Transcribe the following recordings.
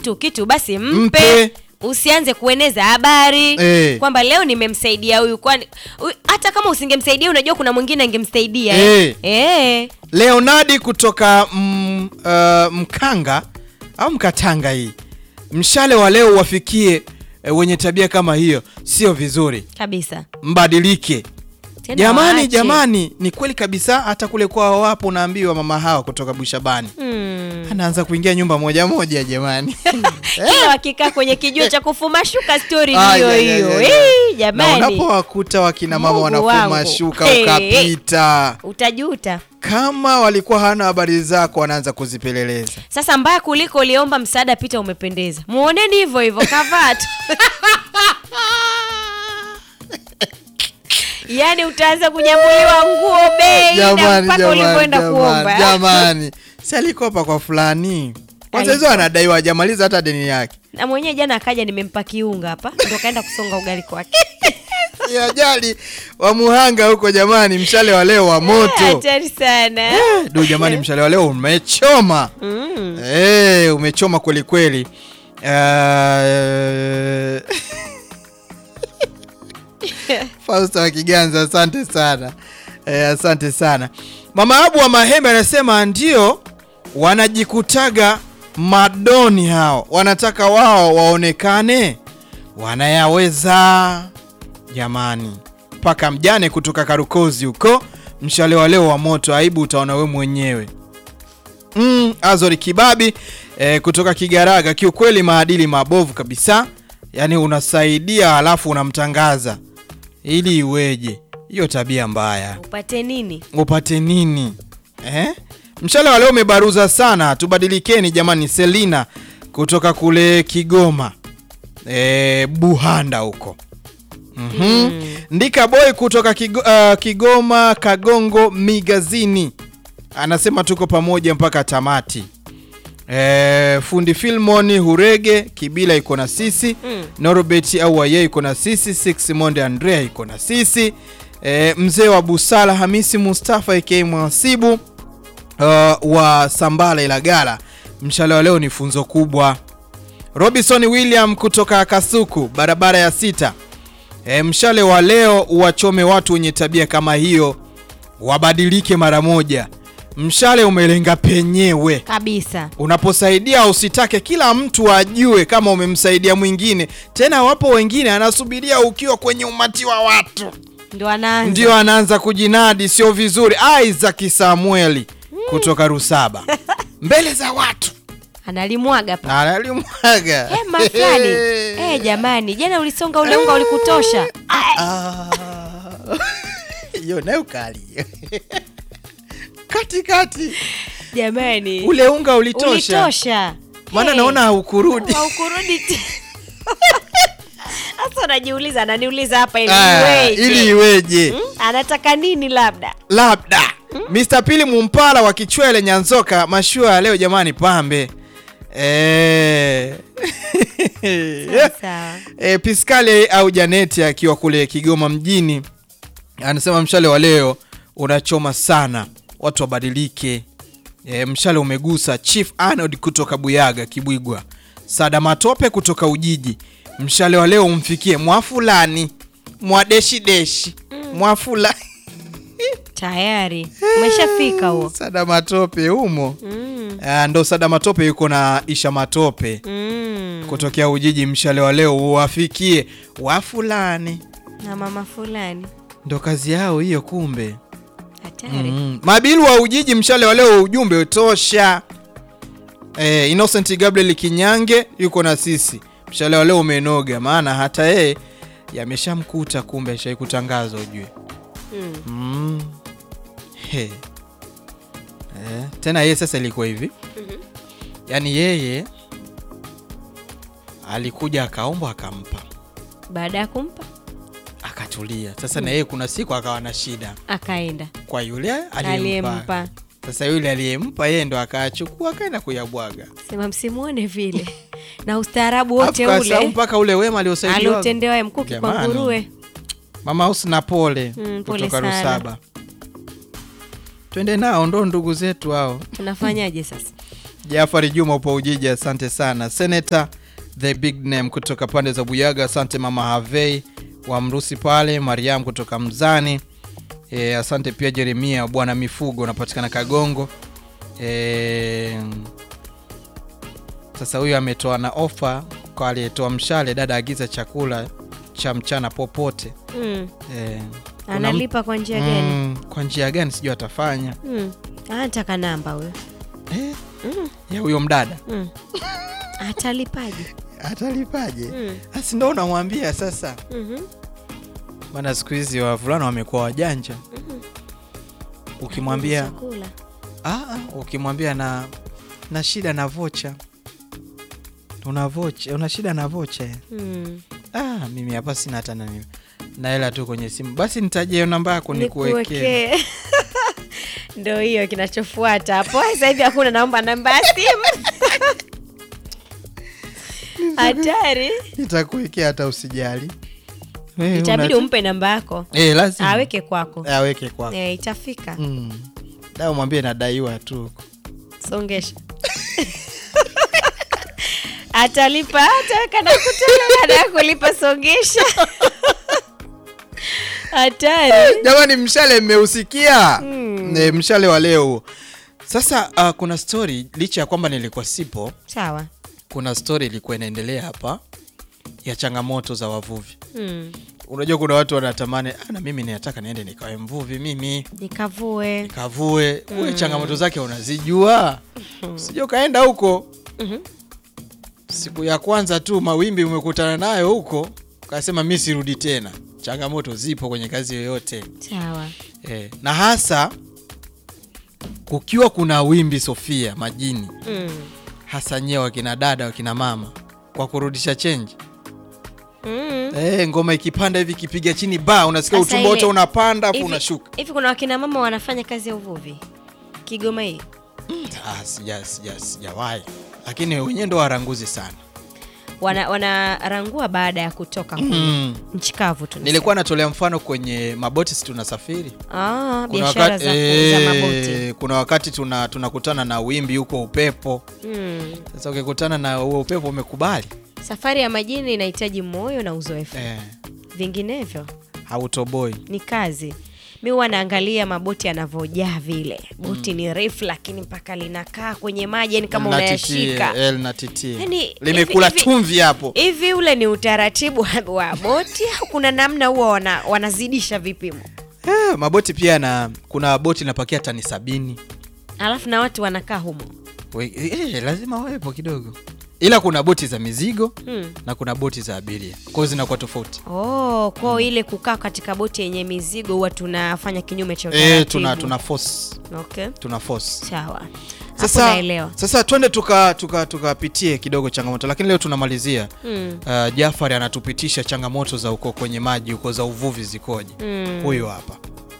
mtu kitu basi mpe, Mpe. usianze kueneza habari Eh. kwamba leo nimemsaidia huyu kwani huyu- hata kama usingemsaidia unajua kuna mwingine angemsaidia Eh. eh. leonadi kutoka mm, uh, mkanga au mkatanga hii mshale wa leo wafikie eh, wenye tabia kama hiyo sio vizuri kabisa mbadilike Tena jamani waache. jamani ni kweli kabisa hata kule kwao wapo unaambiwa mama hawa kutoka bushabani Mm. anaanza kuingia nyumba moja moja jamani kila wakikaa kwenye kijuo cha kufuma shuka stori Ay, hiyo ay, ay, hiyo ay, ay. Eh, na jamani unapowakuta wakina mama Mungu wanafuma wangu. shuka Hey, ukapita utajuta kama walikuwa hana habari zako wanaanza kuzipeleleza sasa mbaya kuliko uliomba msaada pita umependeza muoneni hivyo hivyo kavaa tu yaani utaanza kunyambuliwa nguo bei na jamani mpaka jamani ulivyoenda jamani, kuomba jamani si alikopa kwa fulani kwanza hizo Alikopa. anadaiwa hajamaliza hata deni yake na mwenyewe jana akaja nimempa kiunga hapa ndo kaenda kusonga ugali kwake si ajali wa muhanga huko jamani mshale wa leo wa moto hatari sana du jamani mshale wa leo umechoma mm. Eh, umechoma kweli kweli Eh, Fausta wa Kiganza, asante sana eh, asante sana. Mama Abu wa Mahembe anasema ndio wanajikutaga madoni hao, wanataka wao waonekane wanayaweza. Jamani, mpaka mjane kutoka Karukozi huko, mshale wa leo wa moto, aibu utaona we mwenyewe. Mm, Azori Kibabi eh, kutoka Kigaraga, kiukweli maadili mabovu kabisa. Yaani unasaidia halafu unamtangaza ili iweje? Hiyo tabia mbaya, upate nini upate nini eh? Mshale wa leo umebaruza sana, tubadilikeni jamani. Selina kutoka kule Kigoma eh, Buhanda huko mm Ndika Boy kutoka Kigo, uh, Kigoma Kagongo Migazini anasema tuko pamoja mpaka tamati. E, fundi Filmoni Hurege Kibila iko na sisi Mm. Norbert au Aye iko na sisi Six Monde Andrea iko na sisi e, mzee wa Busala Hamisi Mustafa aka Mwasibu uh, wa Sambala Ilagala. Mshale wa leo ni funzo kubwa. Robinson William kutoka Kasuku barabara ya sita. E, mshale wa leo uwachome watu wenye tabia kama hiyo, wabadilike mara moja. Mshale umelenga penyewe. kabisa Unaposaidia usitake kila mtu ajue kama umemsaidia mwingine. Tena wapo wengine anasubiria ukiwa kwenye umati wa watu ndo anaanza ndio anaanza kujinadi, sio vizuri. Isaac Samueli kutoka Rusaba mbele za watu analimwaga pa analimwaga hema fulani eh jamani jana ulisonga ule unga ulikutosha Ah. hiyo nayo kali katikati jamani ule unga ulitosha, ulitosha maana Eh, naona haukurudi. haukurudi te- sasa unajiuliza ananiuliza hapa ili Ah, iweje? ili iweje? Hmm? anataka nini labda labda Mr. Pili Mumpala wa Kichwele Nyanzoka, mashua ya leo jamani, pambe Eh. sawa E, Piskale au Janeti akiwa kule Kigoma mjini anasema mshale wa leo unachoma sana, watu wabadilike. E, mshale umegusa Chief Arnold kutoka Buyaga Kibwigwa, Sada Matope kutoka Ujiji. Mshale wa leo umfikie mwafulani mwadeshideshi mwafula tayari umeshafika huo Sada Matope humo mm. Ah, ndo Sada Matope yuko na Isha Matope Mm. kutokea Ujiji. Mshale wa leo uwafikie wafulani, na mama fulani ndo kazi yao hiyo kumbe. hatari Mm. Mabilu wa Ujiji, mshale wa leo ujumbe utosha. Eh, Innocent Gabriel Kinyange yuko na sisi, mshale wa leo umenoga, maana hata yeye yameshamkuta kumbe, ashai kutangazwa ujue. Mm. Mm. He. Eh, tena yeye sasa ilikuwa hivi yaani yeye alikuja akaomba akampa baada ya kumpa akatulia sasa na yeye kuna siku akawa na shida akaenda kwa yule aliyempa aliyempa sasa yule aliyempa yeye ndo akaachukua akaenda kuyabwaga sema msimuone vile na ustaarabu wote Alafu kasahau ule mpaka ule wema aliosaidiwa aliotendewa mkuki kwa Jamani. nguruwe mama Husna pole Mm, pole kutoka sana. Rusaba twende nao ndo ndugu zetu hao tunafanyaje sasa Jafari Juma upo Ujiji, asante sana. Senator the big name kutoka pande za Buyaga, asante mama Havei wa Mrusi pale, Mariam kutoka Mzani. E, asante pia Jeremia bwana mifugo unapatikana Kagongo. E, sasa huyu ametoa na ofa kwa aliyetoa mshale, dada agiza chakula cha mchana popote. Mm. E, kuna Analipa kwa njia gani? mm, kwa njia gani sijui atafanya Mm. Anataka namba huyo. eh, ya huyo mdada Mm. Atalipaje? atalipaje? Mm. Asi ndo unamwambia sasa, Mhm. maana siku hizi wavulana wamekuwa wajanja. Ukimwambia Chakula. ah, ah, ukimwambia na na shida na vocha, una vocha, una shida na vocha eh? Mm. Ah, mimi hapa sina hata na nini na hela tu kwenye simu, basi nitajie hiyo namba yako nikuwekee. Nikuwekee. Ndo hiyo kinachofuata hapo. Sasa hivi hakuna naomba namba ya simu. Hatari. Nitakuwekea hata usijali. Eh, Itabidi una- umpe namba yako. eh, lazima Aweke kwako. aweke kwako. Eh, itafika. Mm. Da mwambie nadaiwa tu. Songesha. Atalipa ataweka na kutoa baada ya kulipa songesha. Hatari. Jamani, mshale mmeusikia? Mm. Eh, mshale wa leo. Sasa uh, kuna story licha ya kwamba nilikuwa sipo, Sawa. kuna story ilikuwa inaendelea hapa ya changamoto za wavuvi. Mm. Unajua kuna watu wanatamani ah, na mimi ninataka niende nikawe mvuvi mimi Nikavue. kavue. Uwe changamoto zake unazijua, sijui ukaenda huko Mhm. siku ya kwanza tu mawimbi umekutana nayo huko, ukasema mi sirudi tena. Changamoto zipo kwenye kazi yoyote Sawa. eh, na hasa kukiwa kuna wimbi Sofia majini, Mm. hasa nyewe wakina dada wakina mama kwa kurudisha chenji Mm. eh, ngoma ikipanda hivi ikipiga chini ba unasikia Sasa utumbo wote ile- unapanda afu Hivi- unashuka. Hivi kuna wakina mama wanafanya kazi ya uvuvi Kigoma hii? Ah, sija sija sijawahi, lakini wenyewe ndo waranguzi sana. Wana wanarangua baada ya kutoka kule Mm. nchi kavu tu. Nilikuwa natolea mfano kwenye maboti, si tunasafiri ah, kuna biashara wakati, za kuuza eh, maboti. kuna wakati tuna tunakutana na wimbi huko upepo. Mm. Sasa ukikutana na huo upepo umekubali Safari ya majini inahitaji moyo na uzoefu, eh, vinginevyo hautoboi. ni kazi. Mi huwa naangalia maboti yanavyojaa vile. Boti ni refu, lakini mpaka linakaa kwenye maji, yani kama Linatitie, unayashika eh, linatitie. Yaani, limekula hivi- chumvi hapo. hivi. Ule ni utaratibu wa- wa boti au kuna namna huwa wana, wanazidisha vipimo, Eh, maboti pia na kuna boti linapakia tani sabini. alafu na watu wanakaa humo We- eh, lazima wawepo kidogo, ila kuna boti za mizigo hmm. na kuna boti za abiria, kwa hiyo zinakuwa tofauti. Oh, kwao ile kukaa katika boti yenye mizigo huwa tunafanya kinyume cha Eh, utaratibu. tuna tuna force Okay, tuna force. sawa. Hapo Sasa naelewa. sasa twende tuka tuka tukapitie kidogo changamoto, lakini leo tunamalizia Mm. uh, Jafari anatupitisha changamoto za uko kwenye maji huko za uvuvi zikoje. Mm. Huyu hapa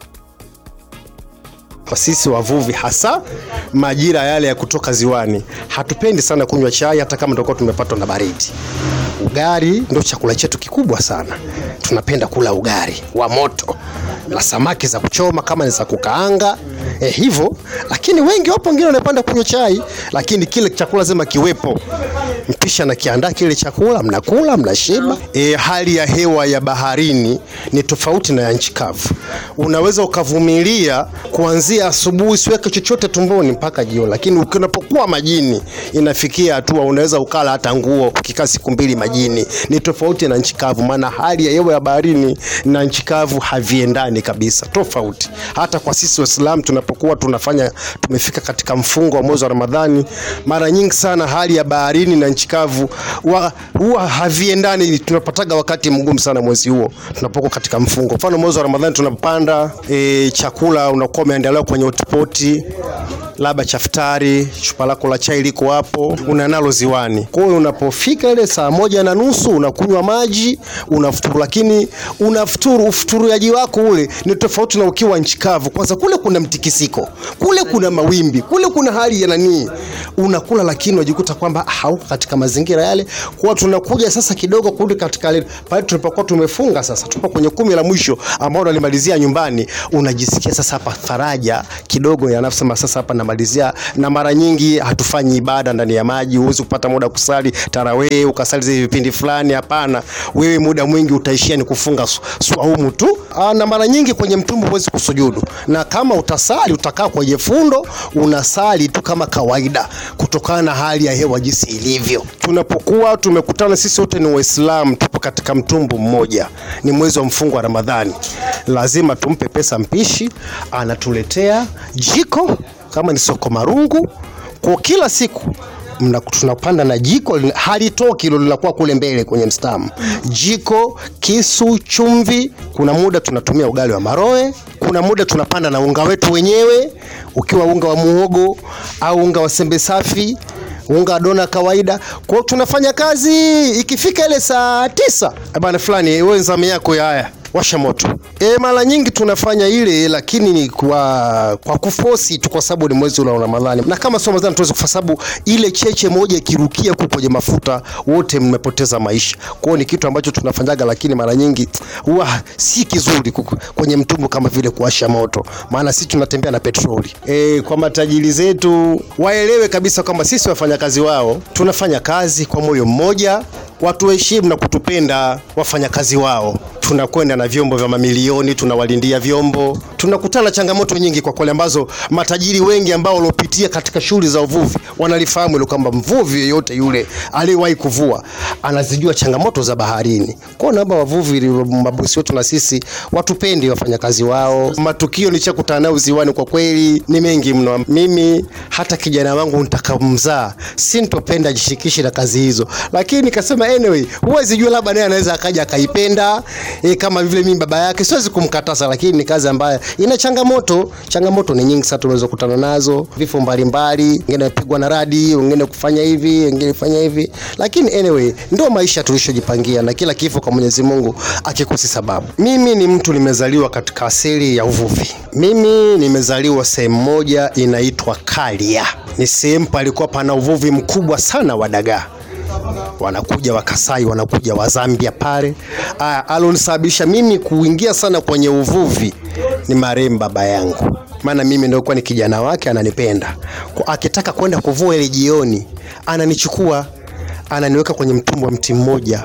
Kwa sisi wavuvi, hasa majira yale ya kutoka ziwani, hatupendi sana kunywa chai, hata kama tutakuwa tumepatwa na baridi. Ugali ndio chakula chetu kikubwa sana, tunapenda kula ugali wa moto na samaki za kuchoma kama ni za kukaanga eh, hivyo. Lakini wengi wapo wengine wanapenda kunywa chai, lakini kile chakula lazima kiwepo. Mpisha na kiandaa kile chakula, mnakula mnashiba. E, hali ya hewa ya baharini ni tofauti na ya nchi kavu. Unaweza ukavumilia kuanzia asubuhi usiweke chochote tumboni mpaka jioni, lakini unapokuwa majini inafikia hatua unaweza ukala hata nguo ukikaa siku mbili majini. Ni tofauti na nchi kavu, maana hali ya hewa ya baharini na nchi kavu haviendani kabisa, tofauti. Hata kwa sisi Waislamu tunapokuwa tunafanya tumefika katika mfungo wa mwezi wa Ramadhani, mara nyingi sana hali ya baharini na nchi kavu wa- huwa haviendani. Tunapataga wakati mgumu sana mwezi huo tunapokuwa katika mfungo. Mfano mwezi wa Ramadhani tunapanda e, chakula unakuwa umeandaliwa kwenye hotpoti labda chaftari, chupa lako la chai liko hapo, unanalo ziwani. Kwa hiyo unapofika ile saa moja na nusu unakunywa maji, unafuturu, lakini unafuturu, ufuturiaji wako ule ni tofauti na ukiwa nchi kavu. Kwanza kule kuna mtikisiko, kule kuna mawimbi, kule kuna hali ya nanii, unakula lakini unajikuta kwamba hauko katika katika mazingira yale, kwa tunakuja sasa kidogo kurudi katika ile pale tulipokuwa tumefunga. Sasa tupo kwenye kumi la mwisho ambao nalimalizia nyumbani, unajisikia sasa hapa faraja kidogo ya nafsi, sasa hapa namalizia. Na mara nyingi hatufanyi ibada ndani ya maji, huwezi kupata muda kusali tarawih ukasali zile vipindi fulani, hapana. Wewe muda mwingi utaishia ni kufunga su- swaumu tu. Aa, na mara nyingi kwenye mtumbu huwezi kusujudu, na kama utasali utakaa kwenye fundo unasali tu kama kawaida, kutokana na hali ya hewa jinsi ilivyo. Tunapokuwa tumekutana sisi wote ni Waislamu, tupo katika mtumbu mmoja, ni mwezi wa mfungo wa Ramadhani, lazima tumpe pesa mpishi, anatuletea jiko kama ni soko marungu kwa kila siku mna, tunapanda na jiko lina- halitoki hilo linakuwa kule mbele kwenye mstamu. Jiko, kisu, chumvi. Kuna muda tunatumia ugali wa maroe, kuna muda tunapanda na unga wetu wenyewe, ukiwa unga wa muhogo au unga wa sembe safi unga wa dona kawaida. Kwa hiyo tunafanya kazi, ikifika ile saa tisa "Eh bana fulani, wewe zamu yako ya haya washa moto. E, mara nyingi tunafanya ile, lakini ni kwa kwa kufosi tu, kwa sababu ni mwezi ule wa Ramadhani, na kama sio Ramadhani tuweze, kwa sababu ile cheche moja ikirukia huko kwenye mafuta, wote mmepoteza maisha. Kwa hiyo ni kitu ambacho tunafanyaga, lakini mara nyingi huwa si kizuri kuku- kwenye mtumbu kama vile kuwasha moto, maana sisi tunatembea na petroli. E, kwa matajiri zetu waelewe kabisa kwamba sisi wafanyakazi wao tunafanya kazi kwa moyo mmoja watuheshimu na kutupenda wafanyakazi wao. Tunakwenda na vyombo vya mamilioni, tunawalindia vyombo. Tunakutana na changamoto nyingi kwa kweli, ambazo matajiri wengi ambao waliopitia katika shughuli za uvuvi wanalifahamu hilo, kwamba mvuvi yeyote yule aliyewahi kuvua anazijua changamoto za baharini. Kwa hiyo naomba wavuvi, mabosi wetu na sisi watupende wafanyakazi wao. Matukio nilichokutana nayo ziwani kwa kweli ni mengi mno. Mimi hata kijana wangu nitakamzaa sintopenda jishirikishe na kazi hizo, lakini nikasema anyway, huwezi jua, labda naye anaweza akaja akaipenda e, kama vile mimi baba yake, siwezi kumkataza, lakini ni kazi ambayo ina changamoto. Changamoto ni nyingi sana tunaweza kukutana nazo, vifo mbalimbali, wengine wamepigwa na radi, wengine kufanya hivi, wengine kufanya hivi, lakini anyway, ndio maisha tulishojipangia, na kila kifo kwa Mwenyezi Mungu akikosi sababu. Mimi ni mtu nimezaliwa katika asili ya uvuvi. Mimi nimezaliwa sehemu moja inaitwa Kalia, ni sehemu palikuwa pana uvuvi mkubwa sana wa dagaa wanakuja Wakasai, wanakuja Wazambia pale. Aya, alonisababisha mimi kuingia sana kwenye uvuvi ni marehemu baba yangu, maana mimi ndio kuwa ni kijana wake, ananipenda kwa, akitaka kwenda kuvua ile jioni, ananichukua ananiweka kwenye mtumbo wa mti mmoja,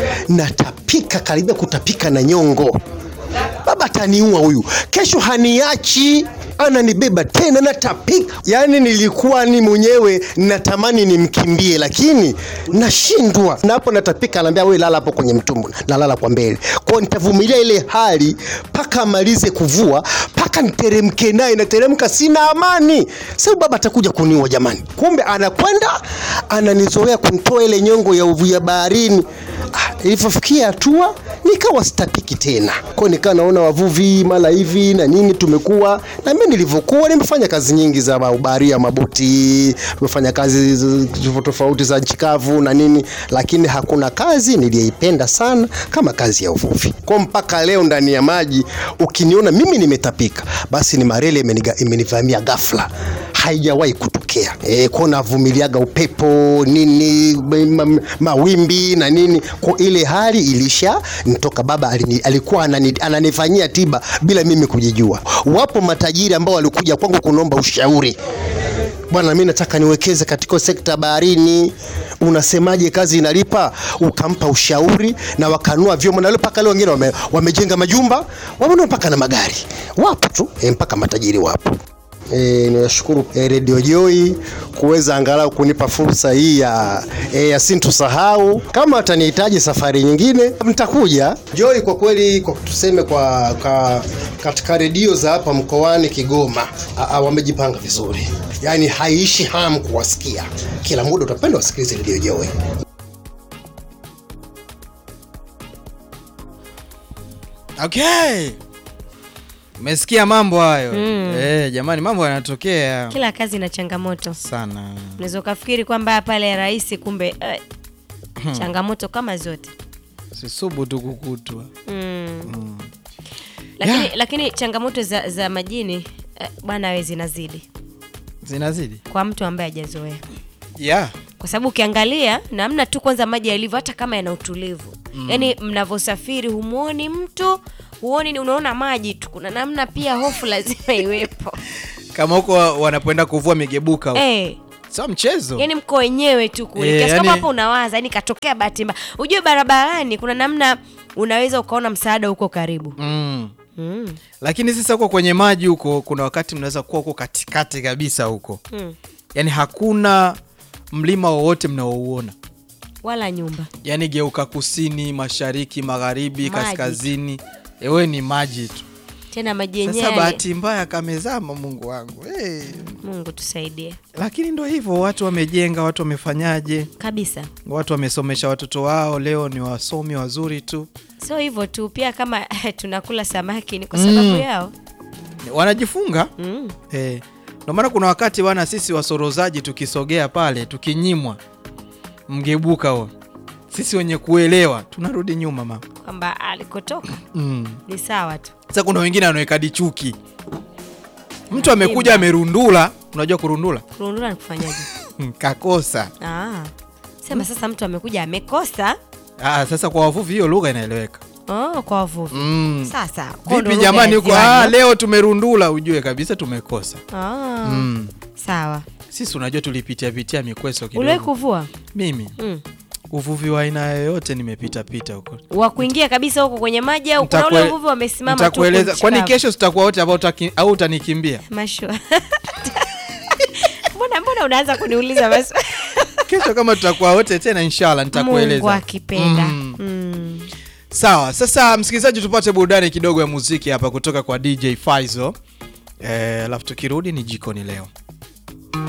natapika karibia kutapika na nyongo baba ataniua huyu, kesho haniachi, ananibeba tena natapika. Yaani nilikuwa ni mwenyewe natamani nimkimbie, lakini nashindwa. Na hapo natapika, anaambia wewe lala hapo kwenye mtumbo, nalala kwa mbele. Kwa hiyo nitavumilia ile hali mpaka amalize kuvua, mpaka niteremke naye, nateremka, sina amani. Sasa baba atakuja kuniua jamani. Kumbe anakwenda ananizoea kunitoa ile nyongo ya uvu ya baharini. Ah, ilivyofikia hatua nikawa sitapiki tena, kwa hiyo nikawa naona wavuvi mara hivi na nini, tumekuwa na mimi nilivyokuwa nimefanya kazi nyingi za ubaharia, maboti, tumefanya kazi z- tofauti tofauti za nchi kavu na nini, lakini hakuna kazi niliyoipenda sana kama kazi ya uvuvi. Kwa mpaka leo ndani ya maji ukiniona mimi nimetapika, basi ni marele imeniga- imenivamia ghafla, haijawahi kutokea. E, kwa navumiliaga upepo nini ma, ma, mawimbi na nini, kwa ile hali ilisha nitoka. Baba alini, alikuwa anani, ananifanyia tiba bila mimi kujijua. Wapo matajiri ambao walikuja kwangu kunomba ushauri Bwana, mimi nataka niwekeze katika sekta baharini, unasemaje? Kazi inalipa? Ukampa ushauri na wakanua vyombo, na leo mpaka leo wengine wame, wamejenga majumba, wamenua mpaka na magari, wapo tu e, mpaka matajiri wapo. E, niwashukuru e, Radio Joy kuweza angalau kunipa fursa hii ya, e, ya sintusahau. Kama watanihitaji safari nyingine mtakuja. Joy kwa kweli, kwa tuseme kwa, kwa katika redio za hapa mkoani Kigoma a, a, wamejipanga vizuri, yaani haiishi hamu kuwasikia, kila muda utapenda wasikilize Radio Joy. Okay. Umesikia mambo hayo eh, jamani, mambo yanatokea Kila kazi ina changamoto. sana. Unaweza ukafikiri kwamba pale rahisi, kumbe eh, changamoto kama zote Sisubu tu kukutwa. mm. Lakini, Yeah. lakini changamoto za, za majini eh, bwana we zinazidi Zinazidi. kwa mtu ambaye hajazoea. Yeah. kwa sababu ukiangalia namna tu kwanza maji yalivyo hata kama yana utulivu mm. yaani mnavyosafiri humwoni mtu huoni ni unaona maji tu kuna namna pia hofu lazima iwepo kama huko wanapoenda kuvua migebuka huko. eh sio mchezo yani mko wenyewe tu kule Eh, kiasi kama yani- hapo unawaza yani katokea bahati mbaya ujue barabarani kuna namna unaweza ukaona msaada huko karibu mm. mm. lakini sasa huko kwenye maji huko kuna wakati mnaweza kuwa huko katikati kabisa huko Mm. yaani hakuna mlima wowote mnaouona wala nyumba yaani geuka kusini mashariki magharibi Maji. kaskazini ewe ni maji tu tena maji sasa yenyewe bahati mbaya kamezama mungu wangu hey. mungu tusaidie lakini ndo hivyo watu wamejenga watu wamefanyaje kabisa watu wamesomesha watoto wao leo ni wasomi wazuri tu sio hivyo tu pia kama tunakula samaki ni kwa sababu yao wanajifunga mm. Eh, ndio maana kuna wakati bwana sisi wasorozaji tukisogea pale tukinyimwa mgebuka huo sisi wenye kuelewa tunarudi nyuma mama kwamba alikotoka mm. ni sawa tu sasa kuna wengine wanaweka dichuki mtu amekuja amerundula unajua kurundula kurundula ni kufanyaje Mm, kakosa ah. sema sasa mtu amekuja amekosa ah, sasa kwa wavuvi hiyo lugha inaeleweka oh, kwa wavuvi mm. sasa kwa ndo vipi lugha jamani ya huko ziwani, ah, no? leo tumerundula ujue kabisa tumekosa ah. mm. sawa sisi unajua tulipitia pitia mikweso uliwahi kidogo kuvua mimi mm. uvuvi wa aina yoyote nimepita pita huko wa kuingia kabisa huko kwenye maji au kuna ule Nitakue- uvuvi wamesimama tu nitakueleza nchi kwani kavu? kesho tutakuwa wote ambao utaki- au utanikimbia mashua mbona mbona unaanza kuniuliza basi kesho kama tutakuwa wote tena inshallah mungu nitakueleza akipenda Mm. mm. sawa sasa msikilizaji tupate burudani kidogo ya muziki hapa kutoka kwa dj Faizo eh, alafu tukirudi ni jikoni leo